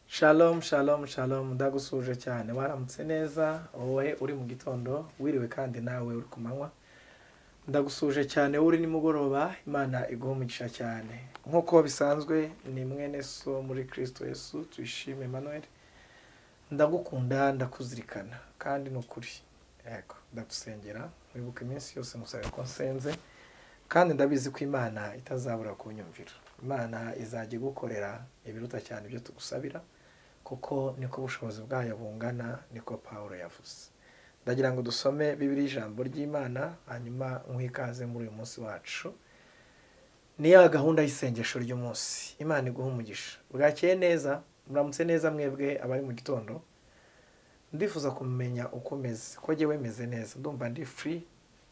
shalom shalom shalom ndagusuje cyane waramutse neza wowe uri mu gitondo wiriwe kandi nawe uri ku manywa ndagusuje cyane wowe uri nimugoroba imana iguha umugisha cyane nk'uko bisanzwe ni mwene so muri kirisito Yesu tuyishime Emmanuel ndagukunda ndakuzirikana kandi ni ukuri yego ndagusengera wibuke iminsi yose ngusabira ko nsenze kandi ndabizi ko imana itazabura kunyumvira imana izajya igukorera ibiruta cyane ibyo tugusabira kuko niko ubushobozi bwayo bungana niko paul yavuze ndagira ngo dusome bibiri ijambo ry'imana hanyuma nk'ikaze muri uyu munsi wacu ni ya gahunda y'isengesho ry'umunsi imana iguha umugisha bwakeye neza muramutse neza mwebwe abari mu gitondo ndifuza kumenya uko umeze ko jyewe meze neza ndumva ndi free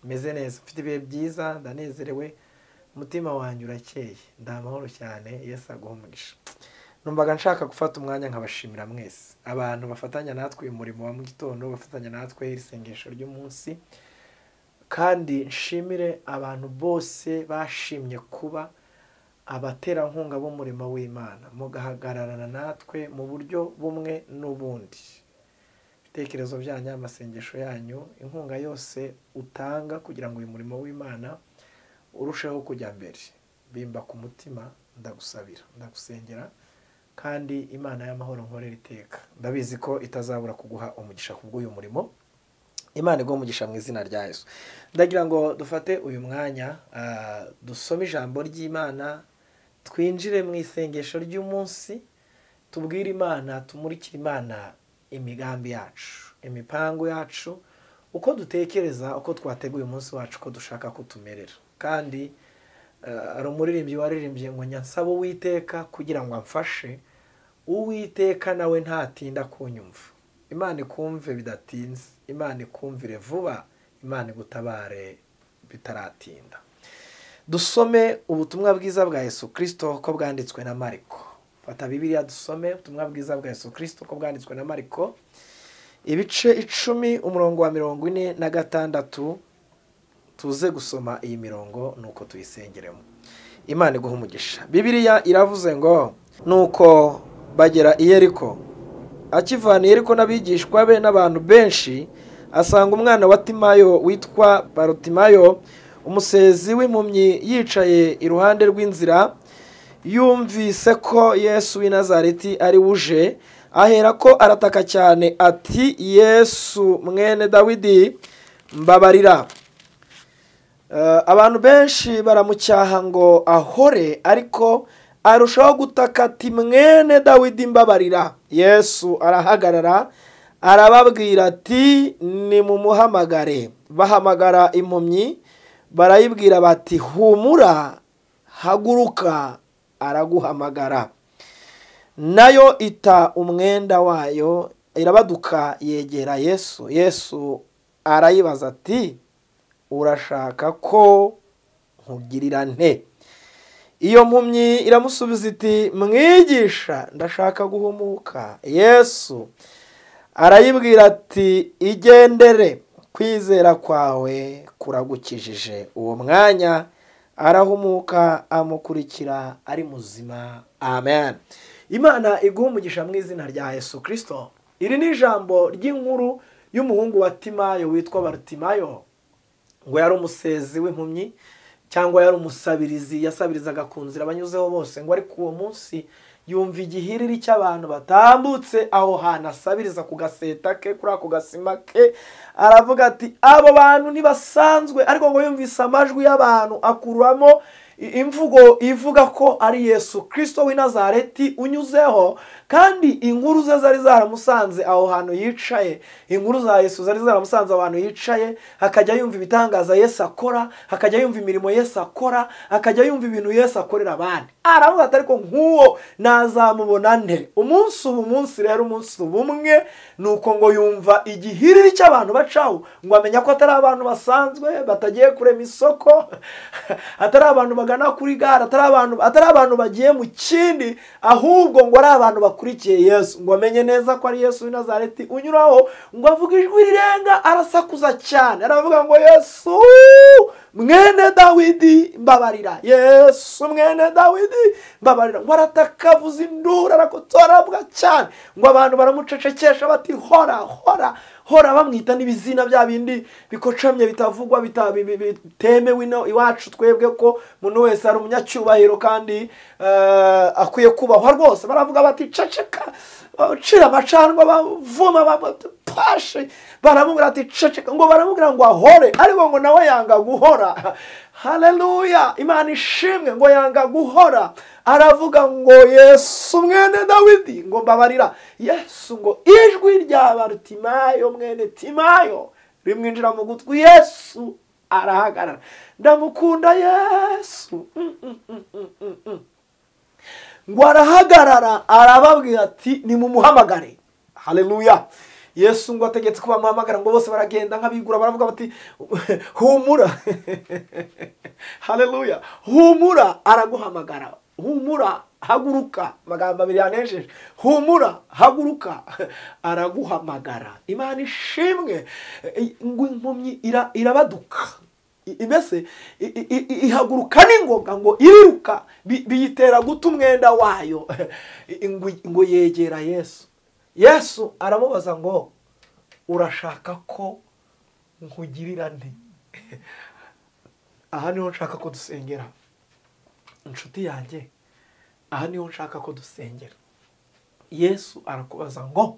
meze neza mfite ibihe byiza ndanezerewe umutima wanjye urakeye ndi amahoro cyane yesu aguha umugisha numvaga nshaka gufata umwanya nkabashimira mwese abantu bafatanya natwe uyu murimo wa mu gitondo bafatanya natwe isengesho ry'umunsi kandi nshimire abantu bose bashimye kuba abaterankunga b'umurimo w'imana mugahagararana natwe mu buryo bumwe n'ubundi ibitekerezo byanyu amasengesho yanyu inkunga yose utanga kugira ngo uyu murimo w'imana urusheho kujya mbere bimba ku mutima ndagusabira ndagusengera kandi imana y'amahoro nkorera iteka ndabizi ko itazabura kuguha umugisha kubw'uyu murimo imana iguha umugisha mu izina rya yesu ndagira ngo dufate uyu mwanya ah, dusome ijambo ry'imana twinjire mu isengesho ry'umunsi tubwire imana tumurikire imana imigambi yacu imipango yacu uko dutekereza uko twateguye umunsi wacu uko dushaka ko tumerera kandi eh, hari umuririmbyi waririmbye ngo nyansaba uwiteka kugira ngo amfashe uwiteka nawe ntatinda kunyumva imana ikumve bidatinze imana ikumvire vuba imana igutabare bitaratinda dusome ubutumwa bwiza bwa yesu kirisito ko bwanditswe na mariko fata bibiliya dusome ubutumwa bwiza bwa yesu kirisito ko bwanditswe na mariko ibice icumi umurongo wa mirongo ine na gatandatu tuze gusoma iyi mirongo nuko tuyisengeremo imana iguha umugisha bibiliya iravuze ngo nuko bagera i yeriko akivana i yeriko n'abigishwa be n'abantu benshi asanga umwana wa timayo witwa barotimayo umusezi w'impumyi yicaye iruhande rw'inzira yumvise ko yesu w'i nazareti ari wuje ahera ko arataka cyane ati yesu mwene dawidi mbabarira Eh, abantu benshi baramucyaha ngo ahore ariko arushaho gutaka ati mwene dawidi mbabarira yesu arahagarara arababwira ati nimumuhamagare bahamagara impumyi barayibwira bati humura haguruka araguhamagara nayo ita umwenda wayo irabaduka yegera yesu yesu arayibaza ati urashaka ko nkugirira nte iyo mpumyi iramusubiza iti mwigisha ndashaka guhumuka yesu arayibwira ati igendere kwizera kwawe kuragukijije uwo mwanya arahumuka amukurikira ari muzima amen imana iguha umugisha mu izina rya yesu kirisito iri ni ijambo ry'inkuru y'umuhungu wa timayo witwa barutimayo ngo yari umusezi w'impumyi cyangwa yari umusabirizi yasabirizaga ku nzira abanyuzeho bose ngo ariko uwo munsi yumva igihiriri cy'abantu batambutse aho hantu asabiriza ku gaseta ke kuri ako gasima ke aravuga ati abo bantu ntibasanzwe ariko ngo yumvise amajwi y'abantu akuramo i- imvugo ivuga ko ari yesu kirisito w'i nazareti unyuzeho kandi inkuru ze zari zaramusanze aho hantu yicaye inkuru za yesu zari zaramusanze ahantu yicaye akajya yumva ibitangaza yesu akora akajya yumva imirimo yesu akora akajya yumva ibintu yesu akorera abandi aravuga ati ariko nk'uwo nazamubona nte umunsi ubu munsi rero umunsi uba umwe ni uko ngo yumva igihiriri cy'abantu bacaho ngo amenya ko atari abantu basanzwe batagiye kurema isoko atari abantu bagana kuri gare atari abantu atari abantu bagiye mu kindi ahubwo ngo ari abantu bakora bakurikiye yesu ngo bamenye neza ko ari yesu w'i Nazareti unyuraho ngo avuge ijwi rirenga arasakuza cyane aravuga ngo yesu mwene dawidi mbabarira yesu mwene dawidi mbabarira ngo arataka avuza induru arakotorabwa cyane ngo abantu baramucecekesha bati hora hora hora bamwita n'ibizina bya bindi bikocamye bitavugwa bita- bi- bi- bitemewe ino iwacu twebwe ko umuntu wese ari umunyacyubahiro kandi eh, akwiye kubahwa rwose baravuga bati ceceka eh, cira amacanwa bavuma ba- pashe baramubwira ati ceceka ngo baramubwira ngo ahore ariko ngo nawe yanga guhora haleluya imana ishimwe ngo yanga guhora aravuga ngo yesu mwene dawidi ngo mbabarira yesu ngo ijwi rya barutimayo mwene timayo rimwinjira mu gutwi yesu arahagarara ndamukunda yesu Mm, mm, mm, mm, mm, mm. ngo arahagarara arababwira ati nimumuhamagare haleluya yesu ngo ategetse ko bamuhamagara ngo bose baragenda nk'abigura baravuga bati humura haleluya humura araguhamagara humura haguruka amagambo abiri yanejeje humura haguruka araguhamagara imana ishimwe ngo impumyi ira- irabaduka I- mbese i- i- i- ihaguruka n'ingoga ngo iriruka bi- biyitera guta umwenda wayo ngo ngo yegera yesu yesu aramubaza ngo urashaka ko nkugirira nte aha niho nshaka ko dusengera inshuti yanjye aha niho nshaka ko dusengera yesu arakubaza ngo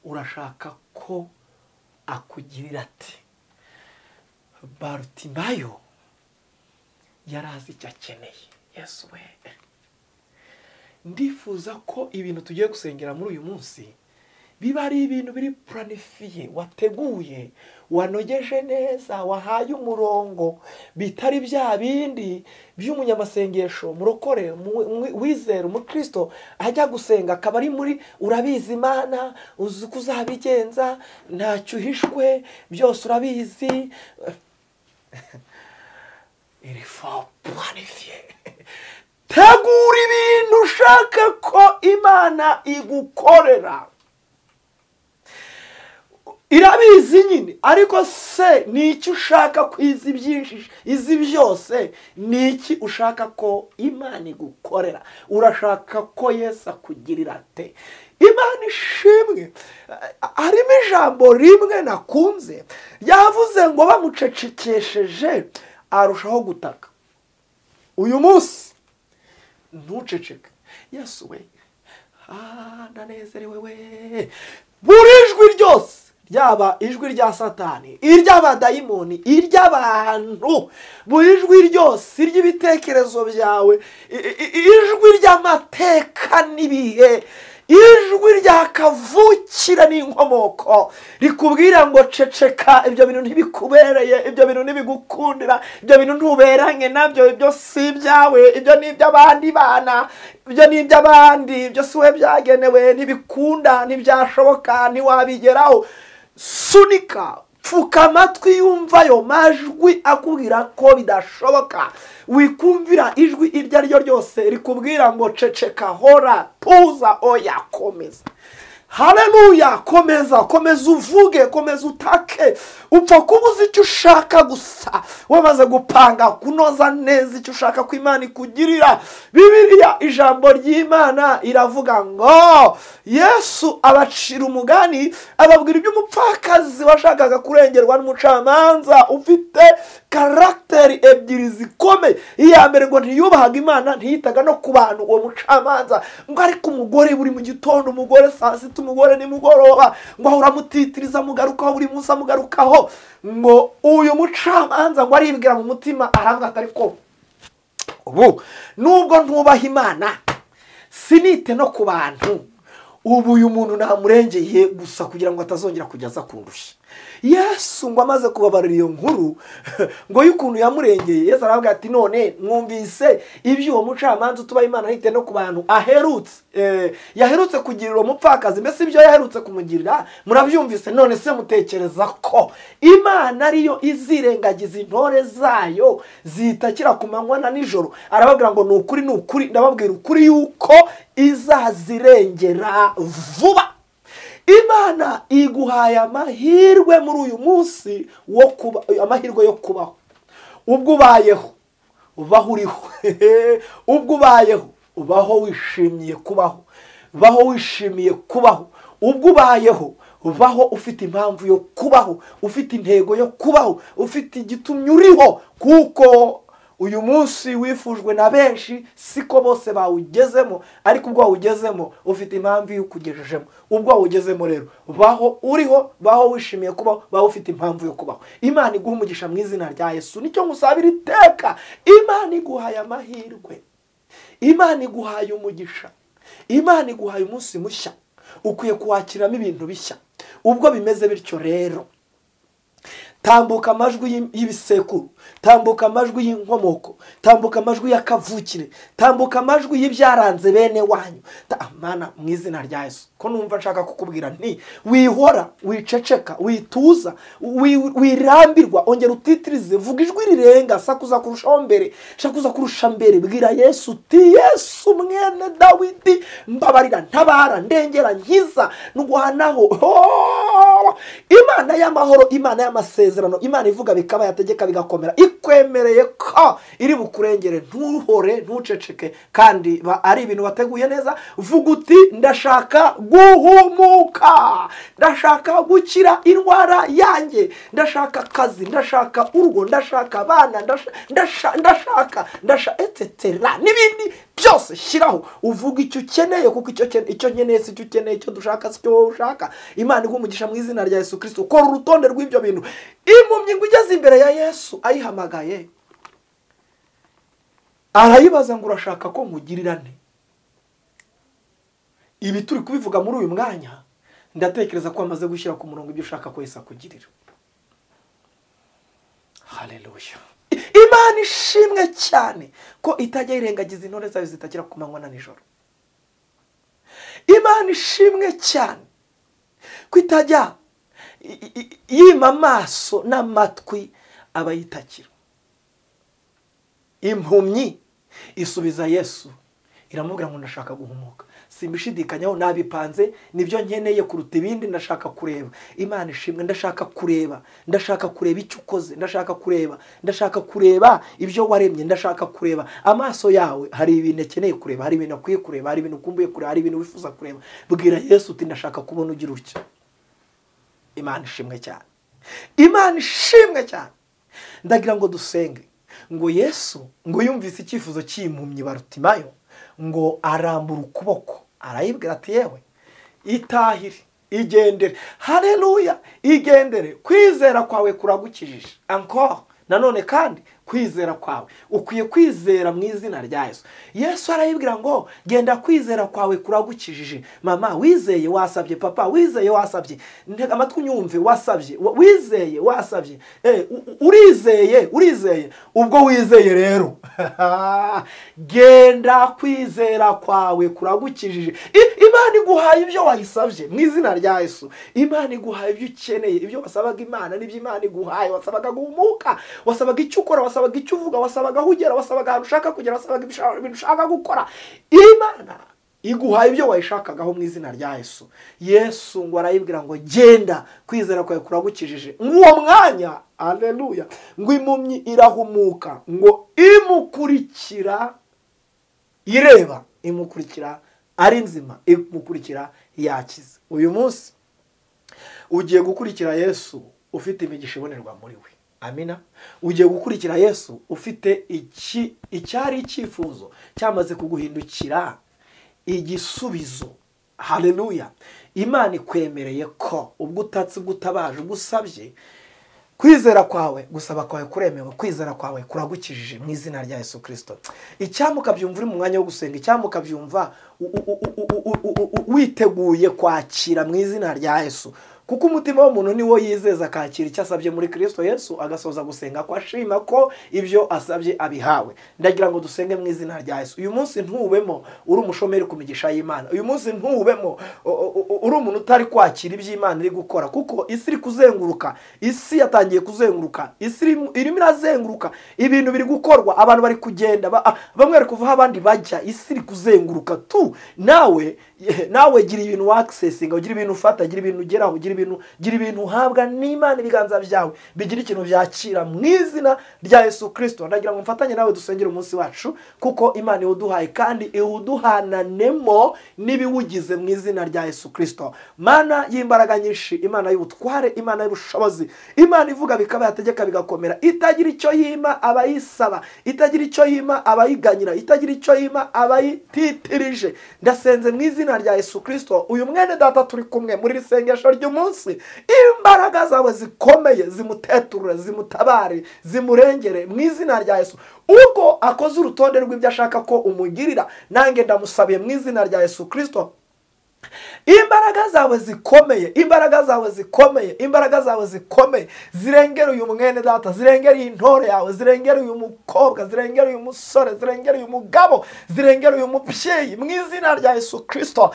urashaka ko akugirira ati barutimayo yari azi icyo akeneye yesu we ndifuza ko ibintu tugiye gusengera muri uyu munsi biba ari ibintu biri puranifiye wateguye wanogeje neza wahaye umurongo bitari bya bindi by'umunyamasengesho murokore mu- mu- wizera umukristo ajya gusenga akaba ari muri urabizi imana uzi uko uzabigenza ntacyo uhishwe byose urabizi iri fo puranifiye tegura ibintu ushaka ko imana igukorera irabizi nyine ariko se ni iki ushaka ko izi byinshi izi byose ni iki ushaka ko imana igukorera urashaka ko yesu akugirira ate imana ishimwe eh, harimo ijambo rimwe nakunze ryavuze ngo bamucecekesheje arushaho gutaka uyu munsi ntuceceke yesu we ah, ndanezerewe we buri ijwi ryose ryaba ijwi rya satani iry'abadayimoni iry'abantu buri ijwi ryose iry'ibitekerezo byawe i- i- i- ijwi ry'amateka n'ibihe ijwi rya kavukire n'inkomoko rikubwira ngo ceceka ibyo bintu ntibikubereye ibyo bintu ntibigukundira ibyo bintu ntuberanye nabyo ibyo si ibyawe ibyo ni iby'abandi bana ibyo ni iby'abandi ibyo si we byagenewe ntibikunda ntibyashoboka ntiwabigeraho sunika pfuka amatwi yumva ayo majwi akubwira ko bidashoboka wikumvira ijwi iryo ari ryo ryose rikubwira ngo ceceka hora tuza oya komeza haleluya komeza komeza uvuge komeza utake upfa kuba uzi icyo ushaka gusa wamaze gupanga kunoza neza icyo ushaka ko imana ikugirira bibiliya ijambo ry'imana iravuga ngo yesu abacira umugani ababwira iby'umupfakazi washakaga kurengerwa n'umucamanza ufite karagiteri ebyiri zikomeye iya mbere ngo ntiyubahaga imana ntiyitaga no ku bantu uwo mucamanza ngo ariko umugore buri mu gitondo umugore saa sita umugore nimugoroba ngo ahora amutitiriza amugarukaho buri munsi amugarukaho ngo uyu mucamanza ngo aribwira mu mutima aravuga ati ariko ubu nubwo ntubaha imana sinite no ku bantu ubu uyu muntu namurengeye gusa kugira ngo atazongera kujya aza kundushya yesu ngo amaze kubabarira iyo nkuru ngo y'ukuntu yamurengeye yesu aravuga ati none mwumvise ibyo uwo mucamanza utuba imana yite no ku bantu aherutse Eh, yaherutse kugirira umupfakazi mbese ibyo yaherutse kumugirira murabyumvise none se mutekereza ko imana ariyo izirengagiza intore zayo zitakira ku manywa na nijoro arababwira ngo ni ukuri ni ukuri ndababwira ukuri yuko izazirengera vuba imana iguhaye amahirwe muri uyu munsi wo kuba amahirwe yo kubaho ubwo ubayeho ubaho uriho ubwo ubayeho ubaho wishimiye kubaho baho wishimiye kubaho ubwo ubayeho baho ufite impamvu yo kubaho ufite intego yo kubaho ufite igitumye uriho kuko uyu munsi wifujwe na benshi siko bose bawugezemo ariko ubwo wawugezemo ufite impamvu iyo ukugejejemo ubwo wawugezemo rero baho uriho baho wishimiye kubaho baho ufite impamvu yo kubaho imana iguha umugisha mu izina rya yesu nicyo ngusabira iteka imana iguhaye amahirwe imana iguhaye umugisha imana iguhaye umunsi mushya ukwiye kuwakiramo ibintu bishya ubwo bimeze bityo rero tambuka amajwi y'im- y'ibisekuru tambuka amajwi y'inkomoko tambuka amajwi y'akavukire tambuka amajwi y'ibyaranze bene wanyu Ta- amana mu izina rya yesu ko numva nshaka kukubwira nti wihora wiceceka wituza wi- wirambirwa ongera utitirize vuga ijwi rirenga sakuza kurushaho mbere sakuza kurusha mbere bwira yesu uti yesu mwene dawidi mbabarira ntabara ndengera nkiza ndwanaho Oh! imana y'amahoro imana y'amasezerano imana ivuga bikaba yategeka bigakomera ikwemereye ko iri bukurengere ntuhore ntuceceke kandi ba- ari ibintu wateguye neza vuga uti ndashaka guhumuka ndashaka gukira indwara yanjye ndashaka akazi ndashaka urugo ndashaka abana ndasha- ndasha- ndashaka ndashaka etetera n'ibindi byose shyiraho uvuga icyo ukeneye kuko icyo ukeneye- icyo nkeneye si icyo ukeneye icyo dushaka si icyo wowe ushaka imana iguha umugisha mu izina rya yesu kirisito kora urutonde rw'ibyo bintu impumyi ngo igeze imbere ya yesu ayihamagaye arayibaza ngo urashaka ko nkugirira nte ibi turi kubivuga muri uyu mwanya ndatekereza ko amaze gushyira ku murongo ibyo ushaka ko yesu akugirira haleluya imana ishimwe cyane ko itajya yirengagiza intore zayo zitakira ku manywa na nijoro imana ishimwe cyane ko itajya i- i- yima amaso n'amatwi abayitakira impumyi isubiza yesu iramubwira ngo ndashaka guhumuka simbishidikanyaho nabipanze nibyo nkeneye kuruta ibindi ndashaka kureba imana ishimwe ndashaka kureba ndashaka kureba icyo ukoze ndashaka kureba ndashaka kureba ibyo waremye ndashaka kureba amaso yawe hari ibintu akeneye kureba hari ibintu akwiye kureba hari ibintu ukumbuye kureba hari ibintu wifuza kureba bwira yesu uti ndashaka kubona ugira utya imana ishimwe cyane imana ishimwe cyane ndagira ngo dusenge ngo yesu ngo yumvise icyifuzo cy'impumyi barutimayo ngo arambura ukuboko arayibwira ati yewe itahire igendere hareruya igendere kwizera kwawe kuragukijije encore nanone kandi kwizera kwawe ukwiye kwizera mu izina rya yesu yesu arayibwira ngo genda kwizera kwawe kuragukijije mama wizeye wasabye papa wizeye wasabye ntega amatwi unyumve wasabye wa- wizeye wasabye Eh, u- u- urizeye urizeye ubwo wizeye rero genda kwizera kwawe kuragukijije I- imana iguhaye ibyo wayisabye mu izina rya yesu imana iguhaye ibyo ukeneye ibyo wasabaga imana nibyo imana iguhaye wasabaga guhumuka wasabaga icyo ukora wasabaga icyo uvuga wasabaga aho ugera wasabaga ahantu ushaka kugera wasabaga ibishaka- ibintu ushaka gukora imana iguhaye ibyo wayishakagaho mu izina rya yesu yesu ngo arayibwira ngo genda kwizera kwawe kuragukijije nk'uwo mwanya aleluya ngo impumyi irahumuka ngo imukurikira ireba imukurikira ari nzima imukurikira yakize uyu munsi ugiye gukurikira yesu ufite imigisha ibonerwa muri we amina ugiye gukurikira yesu ufite iki icyari icyifuzo cyamaze kuguhindukira igisubizo haleluya imana ikwemereye ko ubwo utatse ubwo utabaje ubwo usabye kwizera kwawe gusaba kwawe kuremewe kwizera kwawe kuragukijije mu izina rya yesu kirisito icyampa ukabyumva uri mu mwanya wo gusenga icyampa ukabyumva u- u- u- u- u- u- u- u- witeguye kwakira mu izina rya yesu kuko umutima w'umuntu ni wo yizeza akakira icyo asabye muri kirisito yesu agasoza gusenga ko ashima ko ibyo asabye abihawe ndagira ngo dusenge mu izina rya yesu uyu munsi ntuwubemo uri umushomeri ku migisha y'imana uyu munsi ntuwubemo u- u- uri umuntu utari kwakira ibyo imana iri gukora kuko isi iri kuzenguruka isi yatangiye kuzenguruka isi irimo- irimo irazenguruka ibintu biri gukorwa abantu bari kugenda ba- ah, bamwe bari kuvaho abandi bajya isi iri kuzenguruka tu nawe nawe gira ibintu wakisesinga ugira ibintu ufata gira ibintu ugeraho gira ibintu gira ibintu uhabwa n'imana ibiganza byawe bigira ikintu byakira mu izina rya yesu kirisito ndagira ngo mfatanye nawe dusengere umunsi wacu kuko imana iwuduhaye kandi iwuduhananemo n'ibiwugize mu izina rya yesu kirisito mana y'imbaraga nyinshi imana y'ubutware imana y'ubushobozi imana ivuga bikaba yategeka bigakomera itagira icyo yima abayisaba itagira icyo yima abayiganyira itagira icyo yima abayititirije ndasenze mu izina rya yesu kirisito uyu mwene data turi kumwe muri iri sengesho ry'umunsi imbaraga zawe zikomeye zimuteturure zimutabare zimurengere mu izina rya yesu ubwo akoze urutonde rw'ibyo ashaka ko umugirira nanjye ndamusabiye mu izina rya yesu kirisito imbaraga zawe zikomeye imbaraga zawe zikomeye imbaraga zawe zikomeye zirengera uyu mwene data zirengera iyi ntore yawe zirengera uyu mukobwa zirengera uyu musore zirengera uyu mugabo zirengera uyu mubyeyi mu izina rya yesu kirisito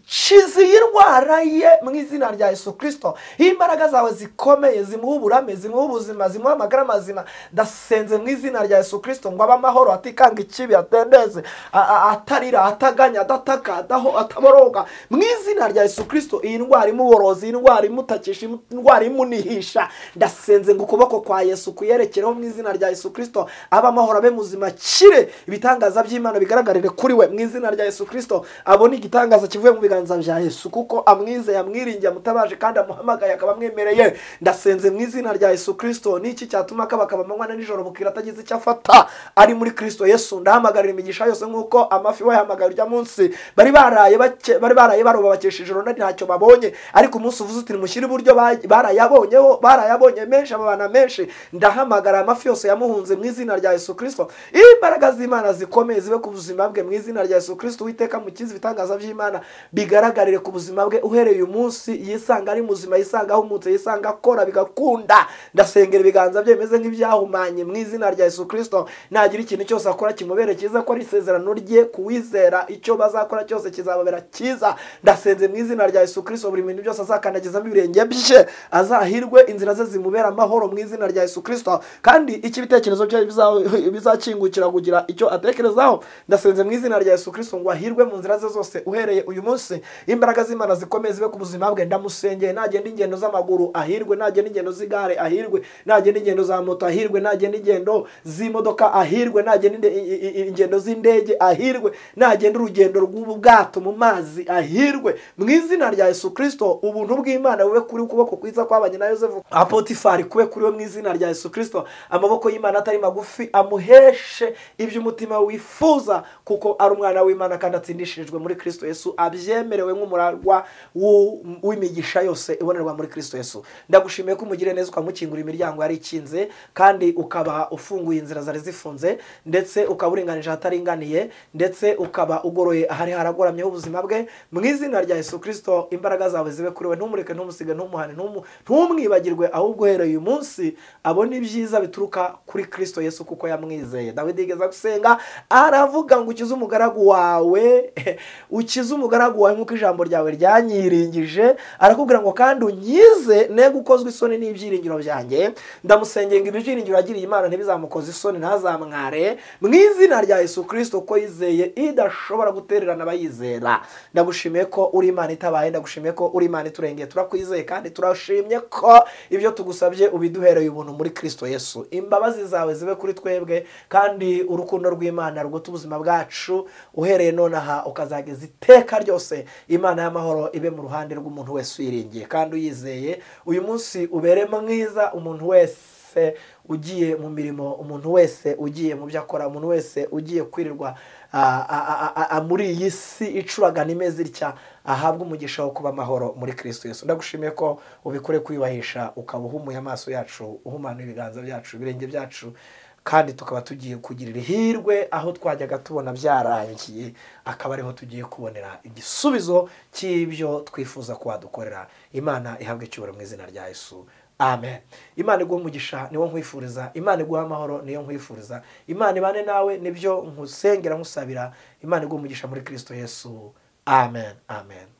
kizi y'indwara ye mu izina rya yesu kirisito imbaraga zawe zikomeye zimuha uburame zimuha ubuzima zimuha amagara mazima ndasenze mu izina rya yesu kirisito ngo abe amahoro atikanga ikibi atendeze a- a- atarira ataganya adataka adaho ataboroga mu izina rya yesu kirisito iyi ndwara imuboroza iyi ndwara imutakisha imu- indwara imunihisha ndasenze ngo ukuboko kwa yesu kuyerekereho mu izina rya yesu kirisito abe amahoro abe muzima kire ibitangaza by'imana bigaragarire kuri we mu izina rya yesu kirisito abone igitangaza kivuye mu biganza bya yesu kuko amwizeye amwiringiye amutabaje kandi amuhamagaye akaba amwemereye ndasenze mu izina rya yesu kirisito niki cyatuma akaba akaba amanywa na nijoro bukira atagize icyo afata ari muri kirisito yesu ndahamagarira imigisha yose nk'uko amafi bayahamagara urya munsi bari baraye bake- bari baraye baroba bakesha ijoro nari ntacyo babonye ariko umunsi uvuze uti nimushyire iburyo ba- barayabonyeho barayabonye menshi ababana menshi ndahamagara amafi yose yamuhunze mu izina rya yesu kirisito imbaraga z'imana zikomeye zibe ku buzima bwe mu izina rya yesu kirisito witeka mukizi ibitangaza by'imana bigaragarire ku buzima bwe uhereye uyu munsi yisanga ari muzima yisanga ahumutse yisanga akora bigakunda ndasengera ibiganza bye bimeze nk'ibyahumanye mu izina rya yesu kirisito nagira ikintu cyose akora kimubere cyiza ko ari isezerano rye kuwizera icyo bazakora cyose kizababera cyiza ndasenze mu izina rya yesu kirisito buri bintu byose azakandagizamo ibirenge bye azahirwe inzira ze zimubera amahoro mu izina rya yesu kirisito kandi icyo ibitekerezo bye biza- bizakingukira kugira icyo atekerezaho ndasenze mu izina rya yesu kirisito ngo ahirwe mu nzira ze zose uhereye uyu munsi imbaraga z'imana zikomeye zibe ku buzima bwe ndamusengeye nagenda ingendo z'amaguru ahirwe nagenda ingendo z'igare ahirwe nagenda ingendo za moto ahirwe nagenda ingendo z'imodoka ahirwe nagenda inde- i- i- i- ingendo z'indege ahirwe nagenda urugendo rw'ubwato mu mazi ahirwe mu izina rya yesu kirisito ubuntu bw'imana bube kuri ukuboko kwiza kwabanye na yosefu apotifari kube kuri we mu izina rya yesu kirisito amaboko y'imana atari magufi amuheshe ibyo umutima wifuza kuko ari umwana w'imana kandi atsindishirijwe muri kirisito yesu abyemerewe nk'umuragwa w'u- w'imigisha yose ibonerwa muri kirisito yesu ndagushimiye ko umugire neza ukamukingura imiryango yari ikinze kandi ukaba ufunguye inzira zari zifunze ndetse ukaba uringanije ahataringaniye ndetse ukaba ugoroye ahari haragoramyeho ubuzima bwe mu izina rya yesu kirisito imbaraga zawe zibe kuri we ntumureke ntumusige ntumuhane ntumu- ntumwibagirwe ahubwo uhereye uyu munsi abona ibyiza bituruka kuri kirisito yesu kuko yamwizeye dawidi yigeze gusenga aravuga ngo ukize umugaragu wawe ukize umugaragu wawe nk'uko ijambo ryawe ryanyiringije arakubwira ngo kandi unyize ne gukozwa isoni n'ibyiringiro byanjye ndamusengeye ngo ibyiringiro yagiriye imana ntibizamukoze isoni ntazamware mu izina rya yesu kirisito ko yizeye idashobora gutererana abayizera ndagushimiye ko uri imana itabaye ndagushimiye ko uri imana iturengeye turakwizeye kandi turashimye ko ibyo tugusabye ubiduhereye ubuntu muri kirisito yesu imbabazi zawe zibe kuri twebwe kandi urukundo rw'imana ruguta ubuzima bwacu uhereye nonaha ukazageza iteka ryose imana y'amahoro ibe mu ruhande rw'umuntu wese uyiringiye kandi uyizeye uyu munsi ubere mwiza umuntu wese wese ugiye mu mirimo umuntu wese ugiye mu byo akora umuntu wese ugiye kwirirwa ah, ah, ah, ah, muri iyi si icuragana imeze itya ahabwe umugisha wo kuba amahoro muri kirisito yesu ndagushimiye ko ubikore kwiyubahisha ukaba uhumuye amaso yacu uhumanuye ibiganza byacu ibirenge byacu kandi tukaba tugiye kugirira ihirwe aho twajyaga tubona byarangiye akaba ariho tugiye kubonera igisubizo cy'ibyo twifuza ko wadukorera imana ihabwe icyubahiro mu izina rya yesu amen imana iguha umugisha niwo nkwifuriza imana iguha amahoro niyo nkwifuriza imana ibane nawe nibyo nkusengera nkusabira imana iguha umugisha muri kirisito yesu amen amen